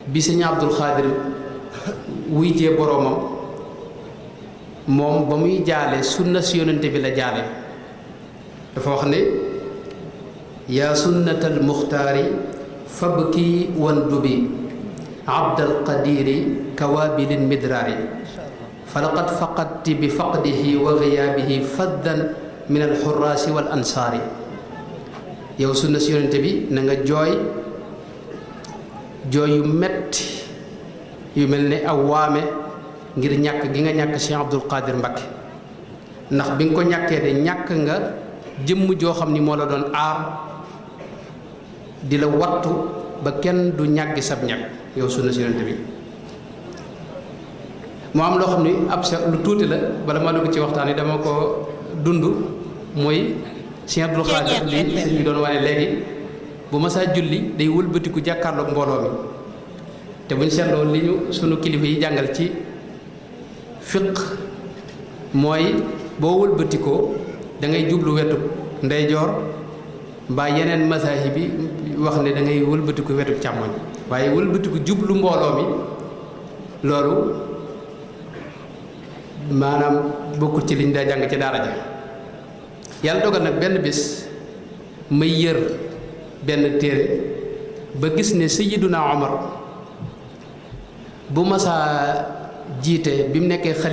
bi sëñ Abdul Xaadir wuy jee boroomam moom ba muy jaale sunna si yonente bi la jaale dafa wax ne yaa sunnatal muxtaari fabki wan dubi abdal qadiri kawaabilin midraari falaqad faqadti bi faqdihi wa giyaabihi faddan min alxuraasi wal ansaari yow sunna si yonente bi na nga jooy jooy yu metti yu mel ne aw waame ngir ñàkk gi nga ñàkk Cheikh Abdul Qadir Mbakke ndax bi nga ko ñàkkee de ñàkk nga jëmm joo xam ni moo la doon aar di la wattu ba kenn du ñàggi sab ñàkk yow sunna si yonente bi moo am loo xam ni ab sa lu tuuti la bala ma dugg ci waxtaan yi dama ko dund mooy Cheikh Abdul Qadir li sëñ bi doon wane léegi bu ma saa julli day wëlbatiku jàkkaarloog mbooloo mi te buñ seetloo li ñu sunu kilifa yi jàngal ci fiq mooy boo wëlbatikoo da ngay jublu wetu ndeyjoor mbaa yeneen masaahib bi wax ne da ngay wëlbatiku wetu càmmoñ waaye wëlbatiku jublu mbooloo mi loolu maanaam bokkul ci liñ daa jàng ci daara ja yàlla dogal nag benn bis may yër benn téere ba gis ne Sayyiduna Omar bu masaa jiite bi mu nekkee